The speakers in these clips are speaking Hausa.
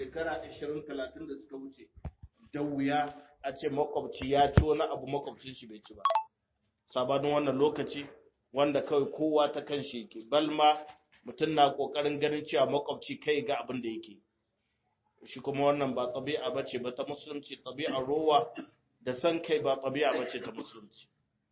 shekara 20-30 da suka wuce da wuya a ce makwabci ya ci wani abu makwabcin shi bai ci ba sabanin wannan lokaci wanda kawai kowa ta kan shi yake balma mutum na kokarin ganin cewa makwabci kai ga abin da yake shi kuma wannan ba tabi'a bace ba ta musulunci tabi'ar rowa da san kai ba tabi'a bace ta musulunci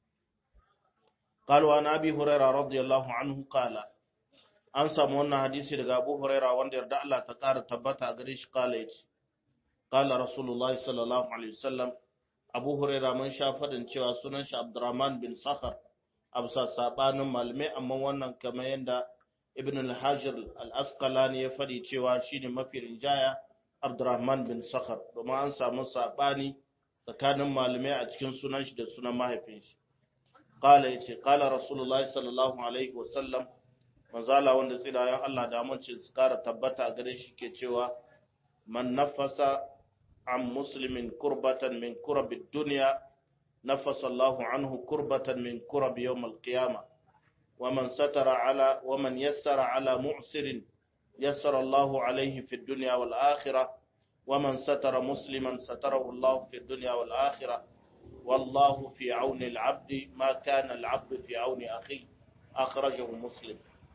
قال وعن ابي هريره رضي الله عنه قال an samu wannan hadisi daga Abu Huraira wanda yarda Allah ta ƙara tabbata a gare shi kala yace qala rasulullahi sallallahu alaihi wasallam Abu Huraira mun sha fadin cewa sunan shi Abdurrahman bin Sakhar absa sabanin malume amma wannan kamar yanda Ibn al-Hajar al-Asqalani ya fadi cewa shine mafi rinjaya Abdurrahman bin Sakhar domin an samu sabani tsakanin malume a cikin sunan shi da sunan mahaifin shi qala yace qala rasulullahi sallallahu alaihi wasallam manzala wanda tsirayen Allah da amince su kara tabbata a gare shi ke cewa man nafasa an muslimin kurbatan min kurabi duniya nafasa Allahu anhu kurbatan min kurabi yawm al-qiyama wa man satara ala wa man yassara ala mu'sirin yassara Allahu alayhi fi dunya wal akhirah wa man satara musliman satarahu Allahu fi dunya wal akhirah wallahu fi auni al-'abdi ma kana al-'abdu fi auni akhi akhrajahu muslim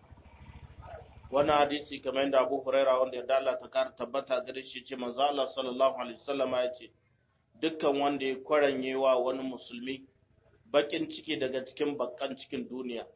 wannan hadisi kamar yadda Abu Huraira wanda ya Allah ta kara tabbata gare shi ce manzo Allah sallallahu alaihi wasallam ya ce dukkan wanda ya kwaranye wa wani musulmi bakin ciki daga cikin bakkan cikin duniya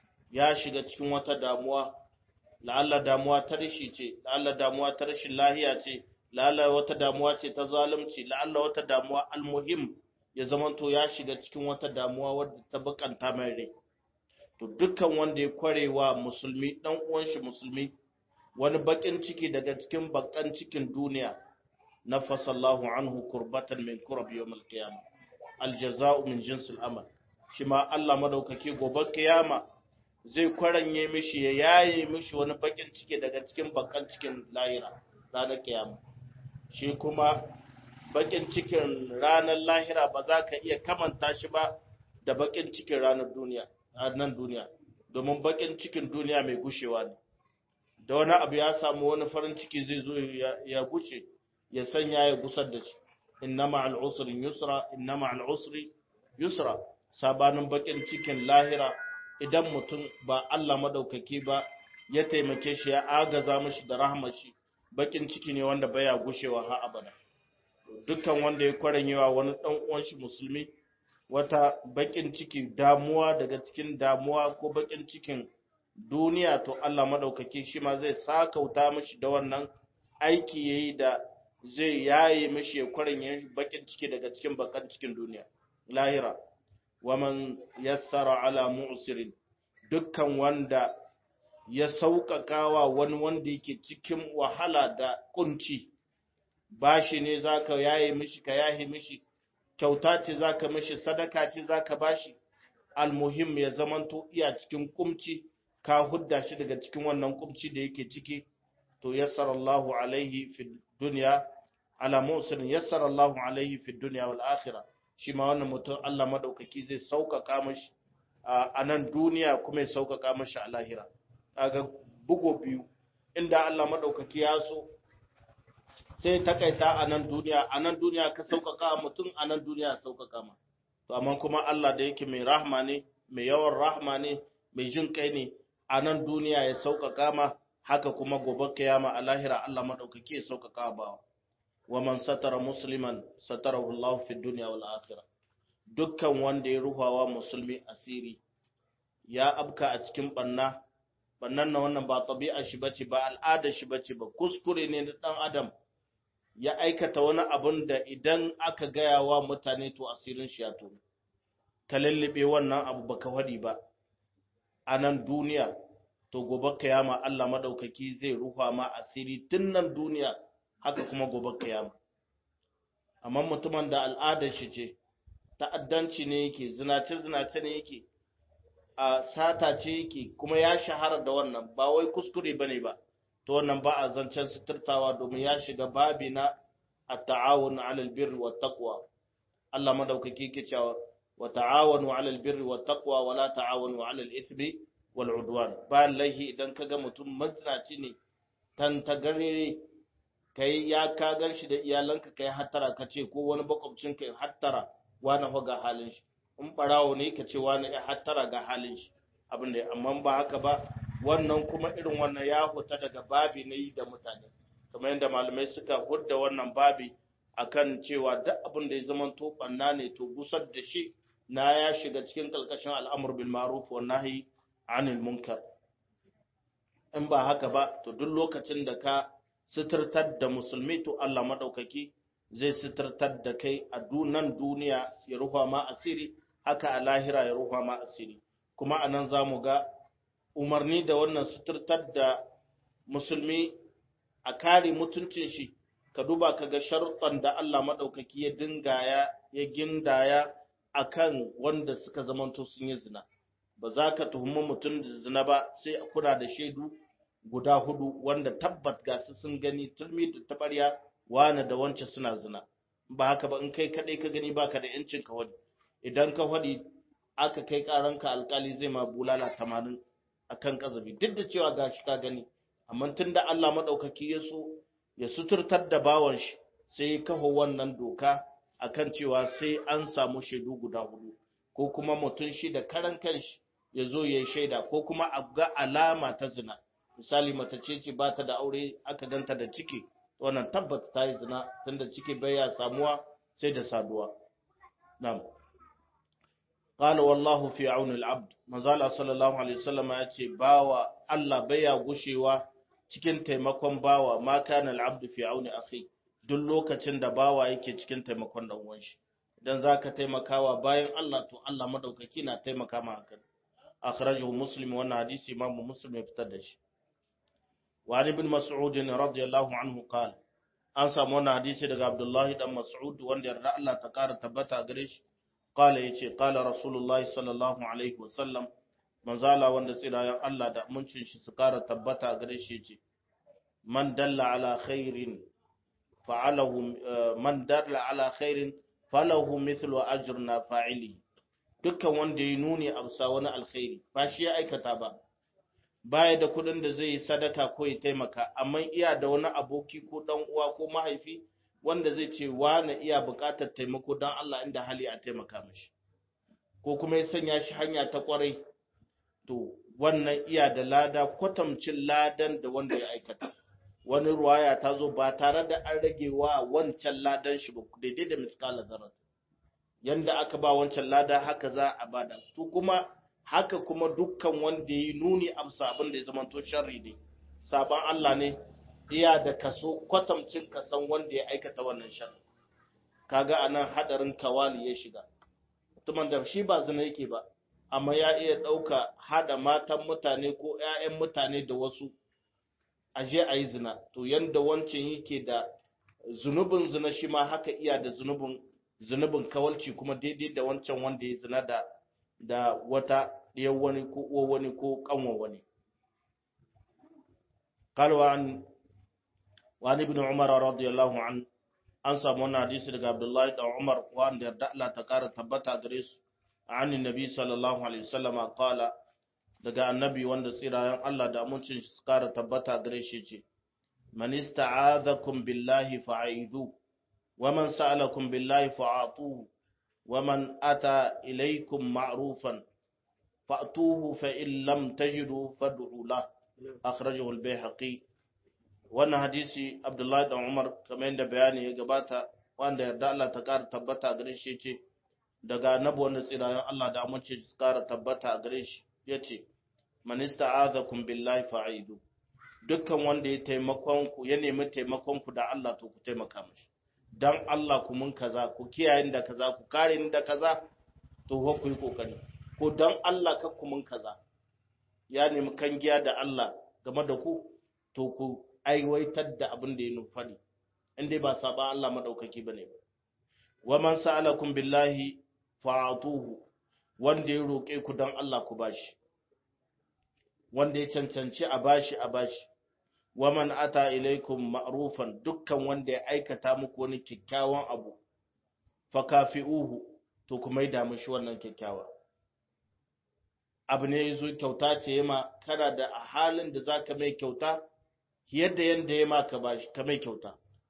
ya shiga cikin wata damuwa la'alla damuwa ta rishi ce la'alla damuwa ta rashin lahiya ce la'alla wata damuwa ce ta zalunci la'alla wata damuwa almuhim ya zamanto ya shiga cikin wata damuwa wadda ta bakanta mai rai to dukkan wanda ya kwarewa musulmi dan uwan shi musulmi wani bakin ciki daga cikin bakan cikin duniya nafasallahu anhu kurbatan min kurab yawmil qiyamah aljaza'u min jinsil amal shi ma Allah madaukake gobe kiyama zai kwaranye mishi ya yaye mishi wani bakin ciki daga cikin bakan cikin lahira ranar kiyama shi kuma bakin cikin ranar lahira ba za ka iya kamanta shi ba da bakin cikin ranar duniya a nan duniya domin bakin cikin duniya mai gushewa ne da wani abu ya samu wani farin ciki zai zo ya gushe ya sanya ya gusar da shi inna ma'al usri yusra inna ma'al usri yusra sabanin bakin cikin lahira idan mutum ba Allah madaukaki ba ya taimake shi ya agaza mishi da rahmar shi bakin ciki ne wanda baya gushewa har abada dukkan wanda ya kwaranyewa wani dan uwan shi musulmi wata bakin ciki damuwa daga cikin damuwa ko bakin cikin duniya to Allah madaukaki shi ma zai sakauta mishi da wannan aiki yayi da zai yaye mishi ya kwaranye bakin ciki daga cikin bakan cikin duniya lahira waman yassara ala mu'sirin dukkan wanda ya sauƙaƙawa wani wanda yake cikin wahala da kunci bashi ne zaka yaye mishi ka yaye mishi kyauta ce zaka mishi sadaka ce zaka bashi almuhim ya zamanto iya cikin kumci ka hudda shi daga cikin wannan kumci da yake ciki to yassara Allahu alaihi fi dunya ala mu'sirin yassara Allahu alaihi fi dunya wal akhirah shi ma wannan mutum Allah madaukaki zai sauƙaƙa mashi a nan duniya kuma ya sauƙaƙa mashi a lahira kaga bugo biyu inda Allah madaukaki ya so sai takaita a nan duniya a nan duniya ka sauƙaƙa mutum a nan duniya sauƙaƙa ma to amma kuma Allah da yake mai rahma ne mai yawan rahma ne mai jin kai ne a nan duniya ya sauƙaƙa ma haka kuma gobe kiyama a lahira Allah madaukaki ya sauƙaƙa bawa wa man satara musliman satarahu Allah fi dunya wal akhirah dukkan wanda ya ruhawa musulmi asiri ya abka a cikin banna bannan na wannan ba tabi'a shi bace ba al'ada shi bace ba kuskure ne na dan adam ya aikata wani abun da idan aka gaya wa mutane to asirin shi ya tono ka lallabe wannan abu baka wadi ba a nan duniya to gobe kiyama Allah madaukaki zai ruha ma asiri tun nan duniya haka kuma gobe kiyama amma mutumin da al'adar shi ce ta'addanci ne yake zinace zinace ne yake a sata ce yake kuma ya shahara da wannan ba wai kuskure bane ba to wannan ba a zancen suturtawa domin ya shiga babi na at-ta'awun 'alal birri wat taqwa Allah madaukaki yake cewa wa ta'awanu 'alal birri wat taqwa wa la ta'awanu 'alal ithmi wal 'udwan ba lahi idan kaga mutum mazinaci ne tan tagarire kai ya ka gan shi da iyalanka kai hattara ka ce ko wani makwabcin kai hattara wani fa ga halin shi in barawo ne ka ce wani ya hattara ga halin shi abin da amma ba haka ba wannan kuma irin wannan ya huta daga babi na yi da mutane kamar yadda malamai suka hudda wannan babi akan cewa duk abin da ya zama to banna ne to gusar da shi na ya shiga cikin kalkashin al'amur bil ma'ruf wa nahi anil munkar in ba haka ba to duk lokacin da ka suturtar da musulmi to Allah madaukaki zai suturtar da kai a dunan duniya ya rufa ma asiri haka a lahira ya rufa ma asiri kuma anan zamu ga umarni da wannan suturtar da musulmi a kare mutuncin shi ka duba ka ga sharuɗan da Allah maɗaukaki ya dingaya ya gindaya a kan wanda suka zamanto sun yi zina ba za ka tuhumi mutum da zina ba sai a kula da shaidu guda hudu wanda tabbat ga su sun gani turmi da tabarya wane da wance suna zina ba haka ba in kai kaɗai ka gani baka da yancin ka wadi idan ka wadi aka kai karanka alkali zai ma bulala tamanin akan kazabi duk da cewa gashi ka gani amma tunda Allah maɗaukaki ya so ya suturtar da bawan shi sai ya kafa wannan doka akan cewa sai an samu shaidu guda hudu ko kuma mutum shi da karan kanshi ya zo ya yi shaida ko kuma a ga alama ta zina misali mace ce ce ba ta da aure aka ganta da ciki wannan tabbata ta yi zina tunda ciki bai ya samuwa sai da saduwa na'am qala wallahu fi auni al-abd manzala sallallahu alaihi wasallam ya ce bawa Allah bai ya gushewa cikin taimakon bawa ma kana al-abd fi auni akhi duk lokacin da bawa yake cikin taimakon dan uwan shi idan zaka taimakawa bayan Allah to Allah madaukaki na taimaka ma hakan akhrajahu muslim wannan hadisi imam muslim ya fitar da shi wa ibn mas'ud radiyallahu anhu qala an samu wannan hadisi daga abdullahi dan mas'ud wanda yarda Allah ta kara tabbata gare shi qala yace qala rasulullahi sallallahu alaihi wasallam manzala wanda tsirayen Allah da muncin shi su kara tabbata gare shi yace man dalla ala khairin fa'alahu man dalla ala khairin falahu mithlu ajrina fa'ili dukkan wanda ya nuni a bisa wani alkhairi ba shi ya aikata ba baya da kuɗin da zai yi sadaka ko ya taimaka amma iya da wani aboki ko dan uwa ko mahaifi wanda zai ce na iya buƙatar taimako don Allah inda hali a taimaka mashi ko kuma ya sanya shi hanya ta kwarai to wannan iya da lada kwatamcin ladan da wanda ya aikata wani ruwaya ta zo ba tare da an rage wa wancan ladan shi ba daidai da miskala zarar yanda aka ba wancan lada haka za a bada to kuma haka kuma dukkan wanda ya nuni amsa abin da ya zama to sharri ne saban Allah ne iya da kaso kwatamcin kasan wanda ya aikata wannan sharri kaga anan hadarin kawali ya shiga mutumin da shi ba zina yake ba amma ya iya dauka hada matan mutane ko ƴaƴan mutane da wasu aje a yi zina to yanda wancan yake da zunubin zina shi ma haka iya da zunubin zunubin kawalci kuma daidai da wancan wanda ya zina da da wata ɗiyar wani ko uwa wani ko ƙanwa wani. Kalwa an wani bin Umar radiyallahu an an samu wannan hadisi daga Abdullahi da Umar wanda yarda Allah ta ƙara tabbata gare su an nabi sallallahu alaihi wasallam qala daga annabi wanda tsirayen Allah da amincin shi ƙara tabbata gare shi ce man ista'adhakum billahi fa'idhu wa man sa'alakum billahi fa'atuhu ومن أتى إليكم معروفا فأتوه فإن لم تجدوا فادعوا له أخرجه البيهقي wannan hadisi Abdullahi dan Umar kamar yadda bayani ya gabata wanda yarda Allah ta ƙara tabbata gare shi yace daga annabi wanda tsirayen Allah da amince su ƙara tabbata gare shi yace man ista'azakum billahi fa'idu dukkan wanda ya taimakon ku ya nemi taimakon ku da Allah to ku taimaka mishi dan Allah ku mun kaza ku kiyaye da kaza ku kare ni da kaza to ho ku yi kokari ko dan Allah ka ku mun kaza ya nemi kangiya da Allah game da ku to ku aiwaitar da abin da ya nufani inda ba saba Allah madaukaki bane ba wa man sa'alakum billahi fa'atuhu wanda ya roke ku dan Allah ku bashi wanda ya cancanci a bashi a bashi waman ata ilaikum ma'rufan dukkan wanda ya aikata muku wani kyakkyawan abu fakafi'uhu to kuma yi damu shi wannan kyakkyawa abu ne yazo kyauta ce yema kana da a halin da zaka mai kyauta yadda yanda ya ma ka bashi ka mai kyauta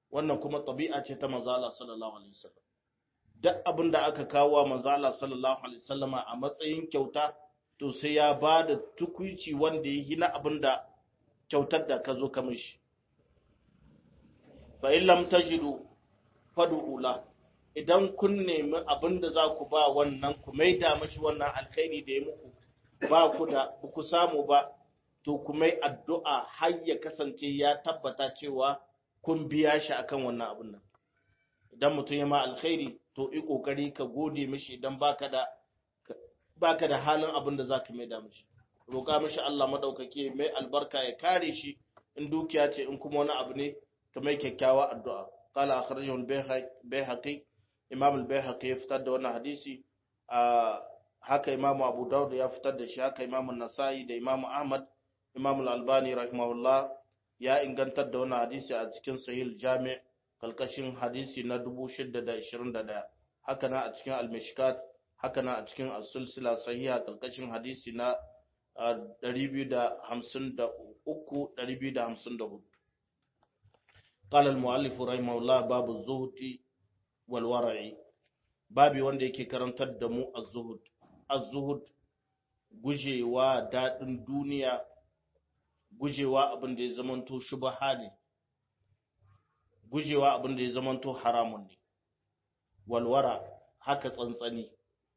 wannan kuma tabi'a ce ta manzo Allah sallallahu alaihi wasallam duk abin da aka kawo wa manzo Allah sallallahu alaihi wasallama a matsayin kyauta to sai ya ba da tukuici wanda ya hina abin da kyautar da ka zo ka mishi fa in lam tajidu fad'u la idan kun nemi abin da za ku ba wannan ku maida mashi wannan alkhairi da ya muku ba ku da ku samu ba to ku mai addu'a har ya kasance ya tabbata cewa kun biya shi akan wannan abin nan idan mutum ya ma alkhairi to yi kokari ka gode mishi idan baka da baka da halin abin da zaka mai da mishi roƙa mishi Allah madaukake mai albarka ya kare shi in dukiya ce in kuma wani abu ne ka mai kyakkyawa addu'a qala akhrajahu al-bayhaqi imam al-bayhaqi ya fitar da wannan hadisi haka imam abu daud ya fitar da shi haka imam an-nasa'i da imam ahmad imam al-albani rahimahullah ya ingantar da wannan hadisi a cikin sahih jami' kalkashin hadisi na 621 haka na a cikin al-mishkat haka na a cikin as-silsila sahiha kalkashin hadisi na 253 254 قال المؤلف رحمه الله باب الزهد والورع babi wanda yake karantar da mu az-zuhud az-zuhud gujewa dadin duniya gujewa abin da ya zamanto shubha ne gujewa abin da ya zamanto haramun ne walwara haka tsantsani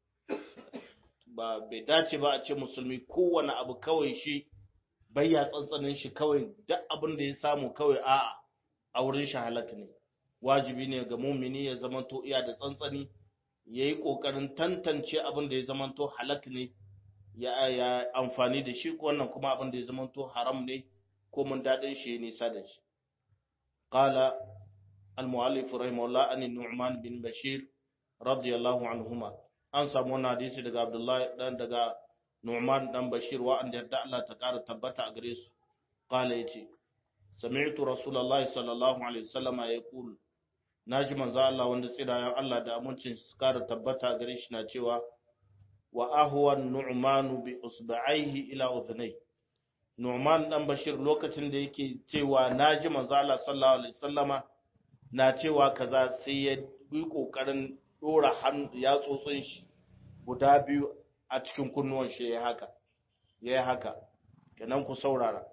ba bai dace ba a ce musulmi kowane abu kawai shi bayya tsantsanin shi kawai duk abin da ya samu kawai a'a a wurin shi halak ne wajibi ne ga mumini ya zamanto iya da tsantsani ya yi ƙoƙarin tantance abin da ya zamanto halak ne ya amfani da shi wannan kuma abin da ya zamanto haram ne ko mun daɗin shi ya nisa da shi قال المؤلف رحمه الله عن النعمان بن بشير رضي الله عنهما an samu wannan hadisi daga Abdullahi dan daga Nu'man dan Bashir wa an yarda Allah ta ƙara tabbata a gare su qala yace sami'tu rasulullahi sallallahu alaihi wasallam yaqul naji manzo Allah wanda tsirayen Allah da amincin su ƙara tabbata a gare shi na cewa wa ahwa nu'man bi usba'ihi ila udhnay Nu'man dan Bashir lokacin da yake cewa naji manzo Allah sallallahu alaihi wasallama na cewa kaza sai ya yi kokarin dora hannu ya tsotsin shi guda biyu a cikin kunnuwan shi ya haka ya haka kenan ku saurara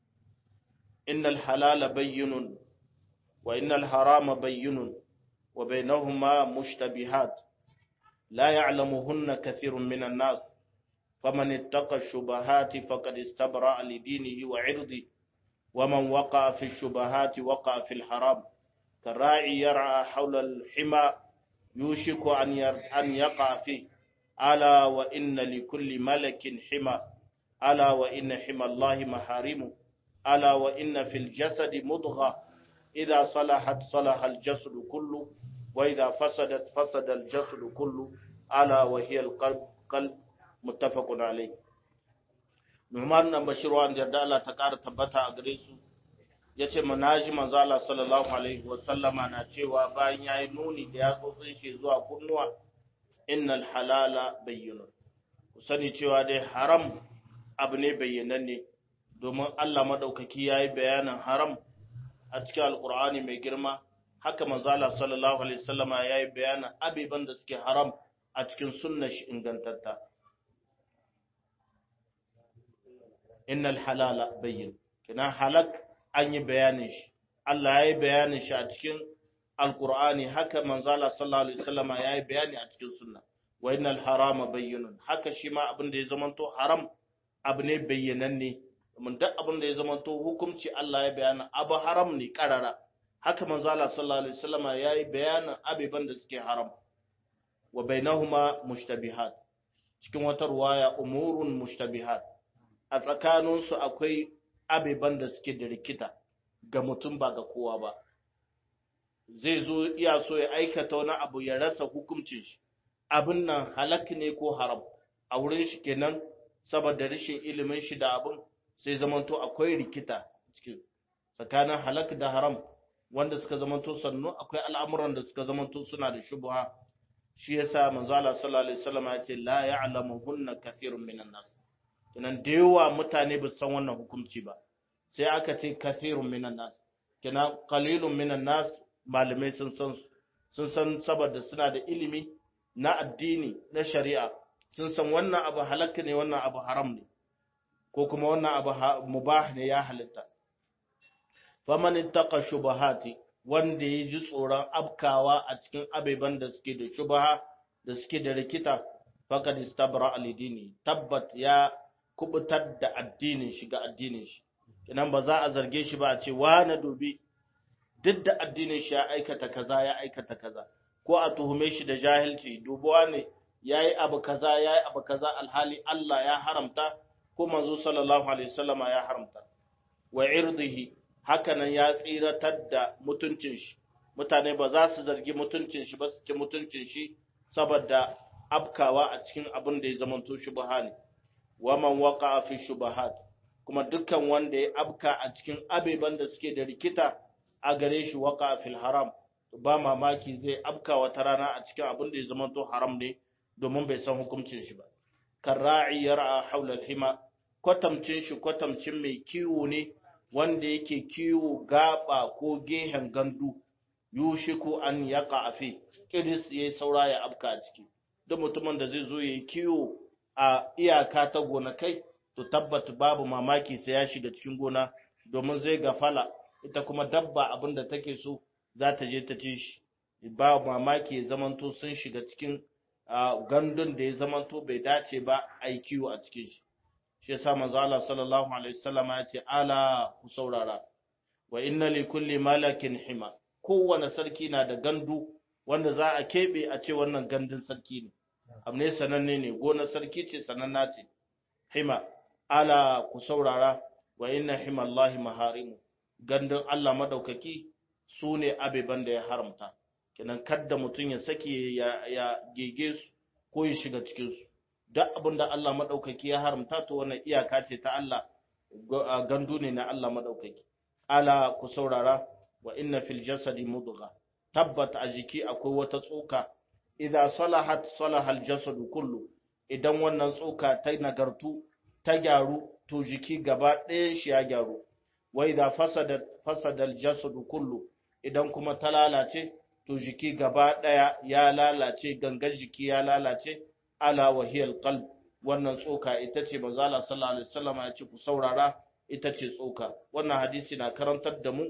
innal halala bayyinun wa innal harama bayyinun wa bainahuma mushtabihat la ya'lamuhunna kathirun minan nas faman ittaqa ash-shubuhati faqad istabra'a li dinihi wa 'irdihi ومن وقع في الشبهات وقع في الحرام كالراعي يرعى حول الحمى يوشك أن يقع فيه ألا وإن لكل ملك حمى ألا وإن حمى الله محارمه ألا وإن في الجسد مضغة إذا صلحت صلح الجسد كله وإذا فسدت فسد الجسد كله ألا وهي القلب قلب متفق عليه Numan nan Bashiru an yarda Allah ta ƙara tabbata a gare su ya ce manaji manzo Allah sallallahu alaihi wa sallama na cewa bayan yayi nuni da yatsotsin shi zuwa kunnuwa innal halala bayyinun ku sani cewa dai haram abu ne bayyananne domin Allah madaukaki yayi bayanin haram a cikin alqur'ani mai girma haka manzo Allah sallallahu alaihi wa sallama yayi bayanin abiban da suke haram a cikin sunnar shi ingantatta innal halala bayyin kina halak an yi bayanin shi Allah ya yi bayanin shi a cikin alkur'ani haka manzala sallallahu alaihi wasallama ya yi bayani a cikin sunna wa innal harama bayyinun haka shi ma abin da ya zamanto haram abu ne bayyananne mun duk abin da ya zamanto hukunci Allah ya bayana abu haram ne karara haka manzala sallallahu alaihi wasallama ya yi bayanin abiban da suke haram wa bainahuma mushtabihat cikin wata ruwaya umurun mushtabihat a tsakaninsu akwai abiban da suke da rikita ga mutum ba ga kowa ba zai zo iya so ya aikata wani abu ya rasa hukuncin shi abin nan halak ne ko haram a wurin shi kenan saboda rashin ilimin shi da abin sai zamanto akwai rikita cikin tsakanin halak da haram wanda suka zamanto sannu akwai al'amuran da suka zamanto suna da shubha shi yasa manzo Allah sallallahu alaihi wasallam ya ce la ya'lamuhunna kathirun minan nas kenan da yawa mutane ba san wannan hukunci ba sai aka ce kathirun minan nas kenan qalilun minan nas malamai sun san sun san saboda suna da ilimi na addini na shari'a sun san wannan abu halakka ne wannan abu haram ne ko kuma wannan abu mubah ne ya halitta faman ittaqa shubahati wanda ya ji tsoron abkawa a cikin abeban da suke da shubaha da suke da rikita faqad istabra alidini tabbat ya kubutar da addinin shi ga addinin shi kinan ba za a zarge shi ba a ce wa na dubi duk da addinin shi ya aikata kaza ya aikata kaza ko a tuhume shi da jahilci dubuwa ne yayi abu kaza yayi abu kaza alhali Allah ya haramta ko manzo sallallahu alaihi wasallama ya haramta wa irdihi hakanan ya tsiratar da mutuncin shi mutane ba za su zargi mutuncin shi ba su ci mutuncin shi saboda abkawa a cikin abin da ya zamanto shubha ne wa man waqa fi shubahat kuma dukkan wanda ya abka a cikin abeban da suke da rikita a gare shi waqa fil haram ba mamaki zai abka wata rana a cikin abin da ya zamanto haram ne domin bai san hukuncin shi ba karra'i yar'a haula al-hima kwatamcin shi kwatamcin mai kiwo ne wanda yake kiwo gaba ko gehen gandu yushiku an yaqa afi kiris yayi saura ya abka a ciki duk mutumin da zai zo yayi kiwo a iyaka ta gonakai to tabbata babu mamaki sai ya shiga cikin gona domin zai gafala ita kuma dabba abin da take so za ta je ta ci shi ba mamaki ya zamanto sun shiga cikin gandun da ya zamanto bai dace ba a yi kiwo a cikin shi shi yasa manzo Allah sallallahu alaihi wasallam ya ce ala ku saurara wa inna li kulli malakin hima kowane sarki na da gandu wanda za a kebe a ce wannan gandun sarki ne amne sananne ne gonar sarki ce sananna ce hima ala ku saurara wa inna himallahi maharimu gandun Allah madaukaki su ne abeban da ya haramta kenan kadda mutum ya sake ya, ya gege su ko ya shiga cikin su duk abin da Allah madaukaki ya haramta to wannan iyaka ce ta Allah gandu ne na Allah madaukaki ala ku saurara wa inna fil jasadi mudgha tabbata a jiki akwai wata tsoka idza salahat salaha al jasadu kullu idan wannan tsoka ta nagartu ta gyaru to jiki gaba ɗayan shi ya gyaru wa idza fasada fasada al jasadu kullu idan kuma ta lalace to jiki gaba ɗaya ya lalace gangan jiki ya lalace ala wahiyal qalb wannan tsoka ita ce manzala sallallahu alaihi wasallam ya ce ku saurara ita ce tsoka wannan hadisi na karantar da mu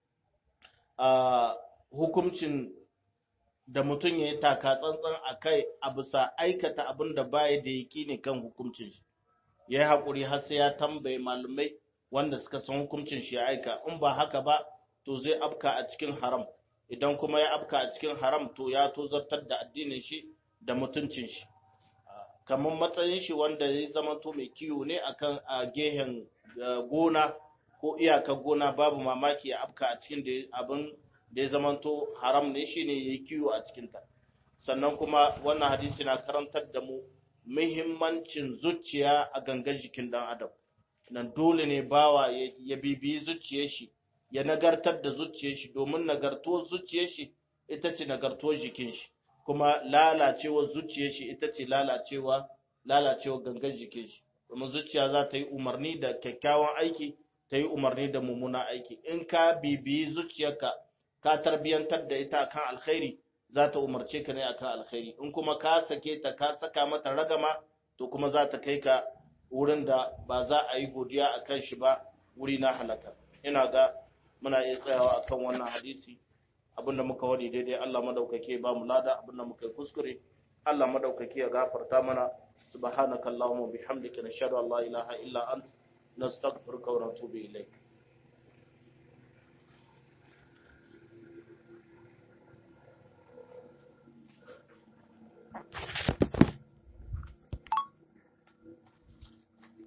a hukuncin da mutum ya yi taka tsantsan a kai a bisa aikata abin da baya da yaki ne kan hukuncin shi ya yi haƙuri har sai ya tambaye malumai wanda suka san hukuncin shi ya aika in ba haka ba to zai afka a cikin haram idan kuma ya afka a cikin haram to ya tozartar da addinin shi da mutuncin shi kamar matsayin shi wanda ya zama to mai kiwo ne akan a gehen gona ko iyakar gona babu mamaki ya afka a cikin da abin da ya zama to haram ne shine yayi kiwo a cikin ta sannan kuma wannan hadisi na karantar da mu muhimmancin zuciya a gangan jikin dan adam nan dole ne bawa ya bibiyi zuciyar shi ya nagartar da zuciyar shi domin nagartuwar zuciyar shi ita ce nagartuwar jikin shi kuma lalacewar zuciyar shi ita ce lalacewa lalacewar gangan jikin shi domin zuciya za ta yi umarni da kyakkyawan aiki ta yi umarni da mummunan aiki in ka bibiyi zuciyarka ka tarbiyantar da ita akan alkhairi za ta umarce ka ne akan alkhairi in kuma ka sake ta ka saka mata ragama to kuma za ta kai ka wurin da ba za a yi godiya a kan shi ba wuri na halaka ina ga muna iya tsayawa akan wannan hadisi abinda muka wadi daidai Allah madaukake ba mu lada abinda muka yi kuskure Allah madaukake ya gafarta mana subhanakallahumma bihamdika nashhadu an la ilaha illa anta nastaghfiruka wa natubu ilayk